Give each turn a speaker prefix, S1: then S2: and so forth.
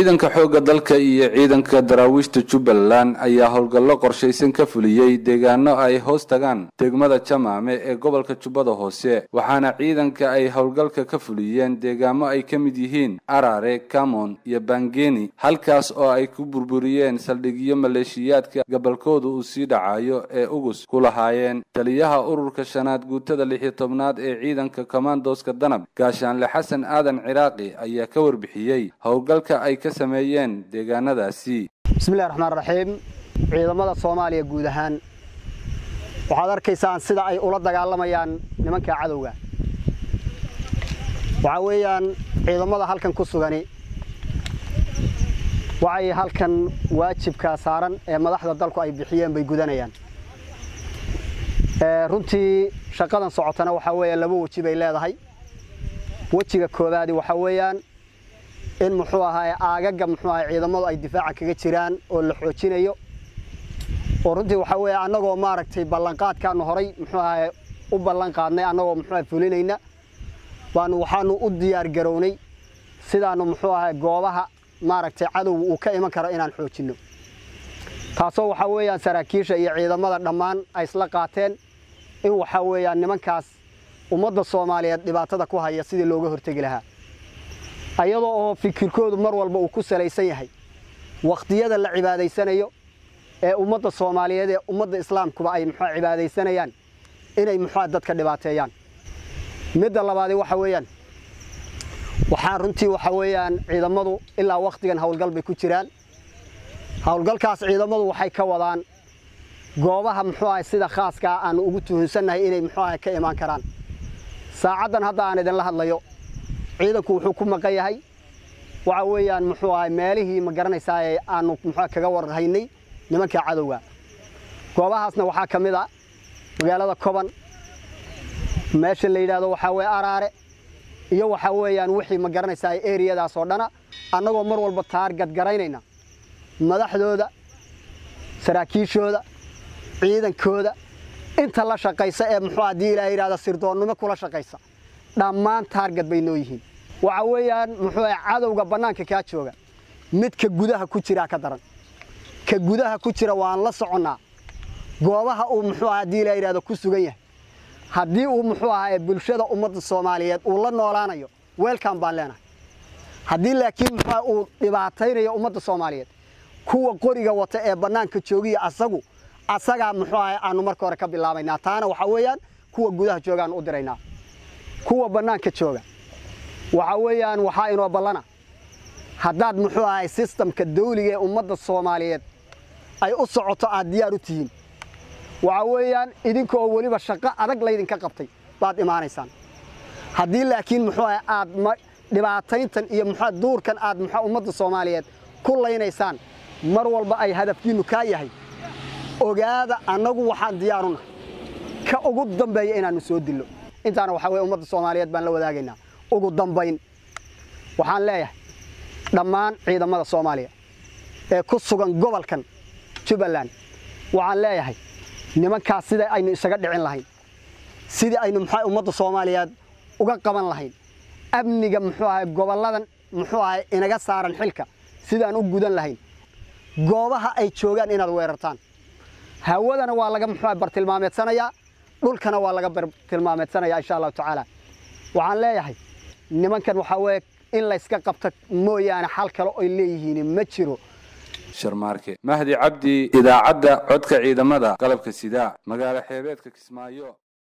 S1: ciidanka xoogga dalka iyo ciidanka daraawiishta jubbaland ayaa howlgallo qorshaysan ka fuliyey deegaano ay hoos tagaan degmada jamaame ee gobolka jubbada hoose waxaana ciidanka ay howlgalka ka fuliyeen deegaamo ay ka mid yihiin arare camon iyo bangeni halkaas oo ay ku burburiyeen saldhigyo maleeshiyaadka gobolkooda uu sii dhacayo ee ugus ku lahaayeen taliyaha ururka shanaad guutada lix iyo tobnaad ee ciidanka komandoska danab gaashaanle xasan aadan ciraaqi ayaa ka warbixiyey howlgalka ay ka sameeyeen deegaanadaasi
S2: bismillahi raxmaan raxiim ciidamada soomaaliya guud ahaan waxaad arkaysaan sida ay ula dagaalamayaan nimanka cadowga waxaa weeyaan ciidamada halkan ku sugani waxay halkan waajibka saaran ee madaxda dalku ay bixiyeen bay gudanayaan runtii shaqadan socotana waxaa weeya laba weji bay leedahay wejiga koowaadi waxaa weeyaan in muxuu ahaa aagaga muxuu ahaa ciidamadu ay difaaca kaga jiraan oo la xoojinayo oo runtii waxaa weeye annagoo maaragtay ballanqaadkaanu horay muxuu ahaa u ballan qaadnay annagoo muxuu ahaa fulinayna baanu waxaanu u diyaar garownay sidaanu muxuu ahaa goobaha maaragtay cadowga uu ka iman karo inaan xoojinno taasoo waxaa weeyaan saraakiisha iyo ciidamada dhammaan ay isla qaateen in waxaa weeyaan nimankaas ummadda soomaaliyeed dhibaatada ku haya sidii looga hortegi lahaa ayadoo oo fikirkoodu mar walba uu ku salaysan yahay wakhtiyada la cibaadaysanayo ee ummadda soomaaliyeed ee ummadda islaamkuba ay muxua cibaadaysanayaan inay muxua dadka dhibaateeyaan midda labaadi waxa weeyaan waxaa runtii waxa weeyaan ciidamadu ilaa wakhtigan howlgal bay ku jiraan howlgalkaas ciidamadu waxay ka wadaan goobaha muxuu ahay sida khaaskaa aanu ugu tuhunsannahay inay muxuu ahay ka imaan karaan saacaddan hadda aan idinla hadlayo ciidanku wuxuu ku maqan yahay waxa weeyaan muxuu ahay meelihii ma garanaysaa ee aanu muxuu kaga warhaynay nimanka cadowga goobahaasna waxaa ka mid a magaalada koban meesha la yidhaahdo waxaa weeye araare iyo waxaa weeyaan wixii ma garanaysaa eriyadaas oo dhana annagoo mar walba taargad garaynayna madaxdooda saraakiishooda ciidankooda inta la shaqaysa ee muxuu haddii ilaa yidhahda sirdoonnimo kula shaqaysa dhammaan taargad bay noo yihiin waxa weeyaan muxuu ah cadowga bannaanka kaa jooga midka gudaha ku jiraa ka daran ka gudaha ku jira waan la soconnaa goobaha uu muxuu ah haddii ilaa yidhahdo ku sugan yahay haddii uu muxuu ahaa bulshada ummadda soomaaliyeed uu la noolaanayo weelkan baan leenahay haddii laakiin muxuu uu dhibaataynayo ummadda soomaaliyeed kuwa qoriga wata ee bannaanka joogiya asagu asagaa muxuu ahay aanu marka hore ka bilaabaynaa taana waxaa weeyaan kuwa gudaha joogaanu u diraynaa kuwa bannaanka jooga waxa weeyaan waxaa inoo ballana haddaad muxuu ahay sistamka dawliga ee ummadda soomaaliyeed ay u socoto aad diyaar u tihiin waxa weeyaan idinka oo weliba shaqo adag laydinka qabtay baad imaanaysaan haddii laakiin muxuu ahay aad dhibaatayntan iyo muxuu duurkan aad muxuu ummadda soomaaliyeed ku laynaysaan mar walba ay hadafkiinnu kaa yahay ogaada annagu waxaan diyaaruna ka ugu dambeeya inaannu soo dillo intaana waxaa weye ummadda soomaaliyeed baan la wadaagaynaa ugu dambayn waxaan leeyahay dhammaan ciidamada soomaaliya ee ku sugan gobolkan jubbaland waxaan leeyahay nimankaas sida aynu isaga dhicin lahayn sidii aynu muxuu ummadda soomaaliyeed uga qaban lahayn amniga muxuu ahay gobolladan muxuu ahay inaga saaran xilka sidaan u gudan lahayn goobaha ay joogaan inaad weerartaan hawadana waa laga muxuu bartilmaameedsanayaa dhulkana waa laga bartilmaameedsanayaa insha allahu tacaala waxaan leeyahay nimankan waxaa weeye in layska qabto mooyaane xal kale oy leeyihiin ma jiro
S1: sharmaarke mahdi cabdi idaacadda codka ciidamada qalabka sidaa magaalo xeebeedka kismaayo